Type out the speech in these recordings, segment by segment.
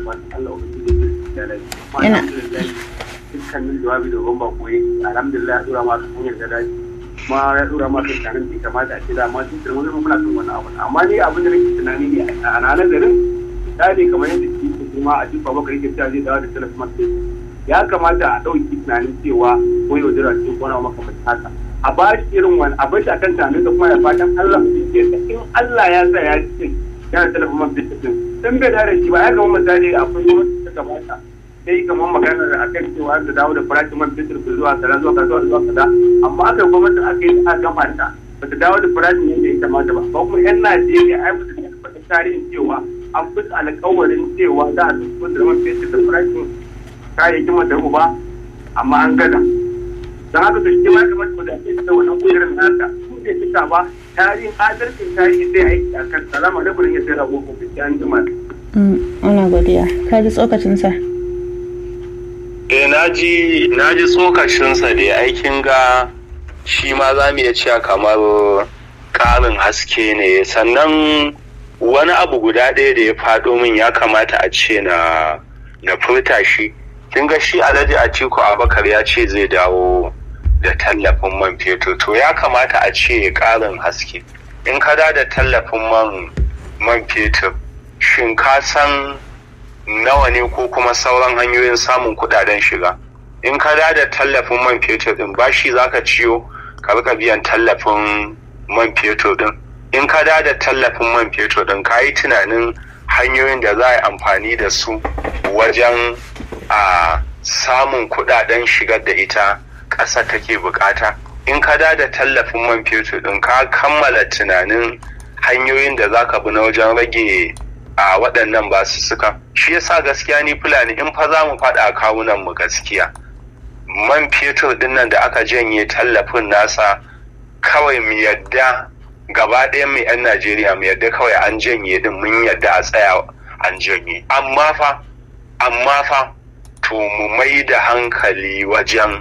fatan Allah ubangiji ya lafiya kuma alhamdulillah dukkanin jawabi da gomba koyi alhamdulillah ya dora ma kan hanyar da dace kuma ya dora ma kan tarin da kamata a ce da ma duk da wani muna kan wani abu amma ni abin da nake tunani ne a ranar garin misali kamar yadda ke kuma a cikin babakar yake cewa zai dawo da telefon ya kamata a ɗauki tunanin cewa ko yau jira cikin kwana makamantan haka a ba shi irin wani a bashi akan tunanin da kuma ya fatan Allah su ke in Allah ya sa ya ce yana telefon man fitin sun bai da shi ba ya gama misali akwai gwamnati ta kamata sai kamar maganar a kan cewa da dawo da farashin man fitir ku zuwa kaza zuwa kaza zuwa kaza amma aka gwamnati aka yi a gama ta ba ta dawo da farashin yadda ya kamata ba ba kuma yan Najeriya ai ba su da tarihin cewa an fi alƙawarin cewa za a tafi da man fitir da farashin kayayyakin madaru ba amma an gada don haka to shi ma ya kamata da ake da wannan kujerar nasa su bai cika ba tarihin adalcin tarihi zai aiki a kan salama da burin ya sai rago ko an jima. Ana godiya. Ka ji tsokacinsa? Eh na ji na ji tsokacinsa da aikin ga shi ma za mu iya cewa kamar ƙarin haske ne sannan wani abu guda ɗaya da ya faɗo min ya kamata a ce na na furta shi kin ga shi alhaji atiku abakar ya ce zai dawo da tallafin man fetur to ya kamata a ce ƙarin haske in ka da da tallafin man man fetur shin ka san nawa ne ko kuma sauran hanyoyin samun kudaden shiga in ka da da tallafin man fetur din bashi zaka ciyo ka rika biyan tallafin man fetur din in ka da da tallafin man fetur din ka yi tunanin hanyoyin da za a yi amfani da su wajen a samun kudaden shigar da ita ƙasa take bukata in ka da da tallafin man fetur din ka kammala tunanin hanyoyin da za ka bi na wajen rage a waɗannan basu suka shi yasa gaskiya ni fulani in fa za mu faɗa kawunan mu gaskiya man fetur din nan da aka janye tallafin nasa kawai mu yadda gaba ɗayan mu 'yan najeriya mu yadda kawai an janye din mun yadda a tsaya an janye amma fa amma fa to mu mai da hankali wajen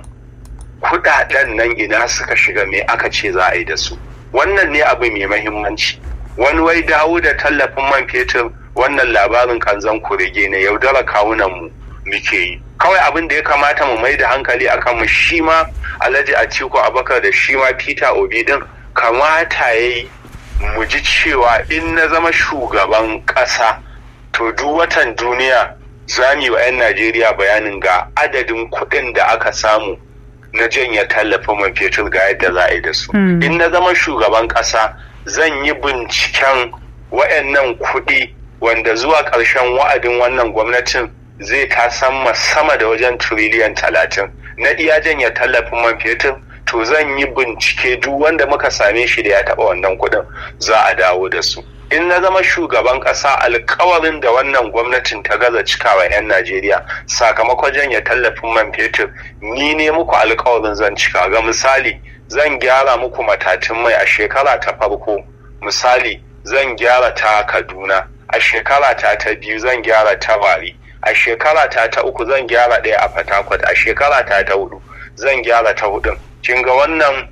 kudaden nan ina suka shiga me aka ce za a yi da su wannan ne abu mai mahimmanci wani wai dawo da tallafin man fetur wannan labarin kanzan kurege ne yaudara kawunan mu muke yi kawai abin da ya kamata mu mai da hankali a kanmu shi ma alhaji atiku abakar da shi ma peter obi din kamata ya yi mu ji cewa in na zama shugaban ƙasa to duk watan duniya za mu yi wa 'yan najeriya bayanin ga adadin kuɗin da aka samu na janye tallafin man fetur ga yadda za a yi da su in na zama shugaban ƙasa zan yi binciken wayannan kuɗi wanda zuwa ƙarshen wa'adin wannan gwamnatin zai ta sama sama da wajen tiriliyan talatin na iya janye tallafin man fetur to zan yi bincike duk wanda muka same shi da ya taɓa wannan kuɗin za a dawo da su in na zama shugaban ƙasa alkawarin da wannan gwamnatin ta gaza cikawa 'yan najeriya sakamakon janye tallafin man fetur ni ne muku alkawarin zan cika ga misali zan gyara muku matatun mai a shekara ta farko misali zan gyara ta kaduna a shekara ta ta biyu zan gyara ta wari a shekara ta ta uku zan gyara ɗaya a fatakwat a shekara ta ta hudu zan gyara ta hudun kin ga wannan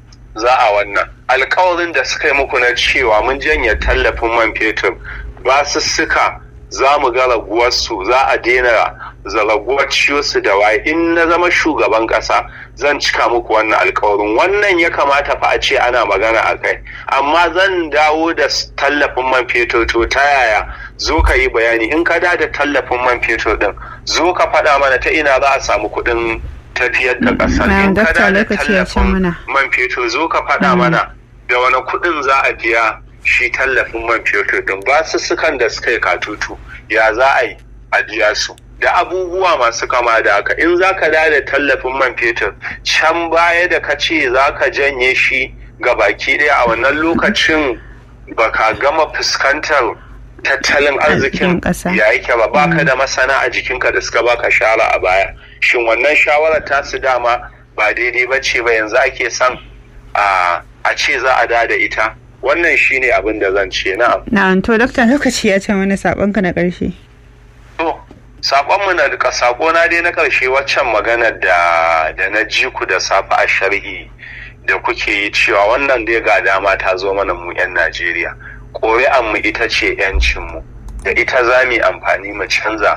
za a wannan alkawarin da suka yi muku na cewa mun janye tallafin man fetur ba su suka za mu ga raguwarsu za a daina zaraguwar ciyosu da waye in na zama shugaban kasa zan cika muku wannan alkawarin wannan ya kamata fa a ce ana magana a kai amma zan dawo da tallafin man fetur to ta yaya zo ka yi bayani in ka da da tallafin man fetur din zo ka faɗa mana ta ina za a samu kuɗin tafiyar da ƙasar in ka da da tallafin man fetur zo ka faɗa mana da wani kuɗin za a biya shi tallafin man fetur din ba su sukan da suka yi katutu ya za a yi a biya su da abubuwa masu kama da haka in za ka da da tallafin man fetur can baya da ka ce za ka janye shi ga baki ɗaya a wannan lokacin baka gama fuskantar tattalin arzikin ya yake ba baka da masana a jikinka da suka baka shara a baya shin wannan shawarar tasu dama ba daidai ba ce ba yanzu ake son a ce za a da da ita wannan shine abin da zan ce na'am na'am to dokta lokaci ya ce mana sakonka na ƙarshe to sakonmu na duka sakona dai na ƙarshe waccan maganar da da na ji ku da safe a sharhi da kuke yi cewa wannan dai ga dama ta zo mana mu 'yan Najeriya ƙuri'anmu ita ce 'yancinmu da ita za mu yi amfani mu canza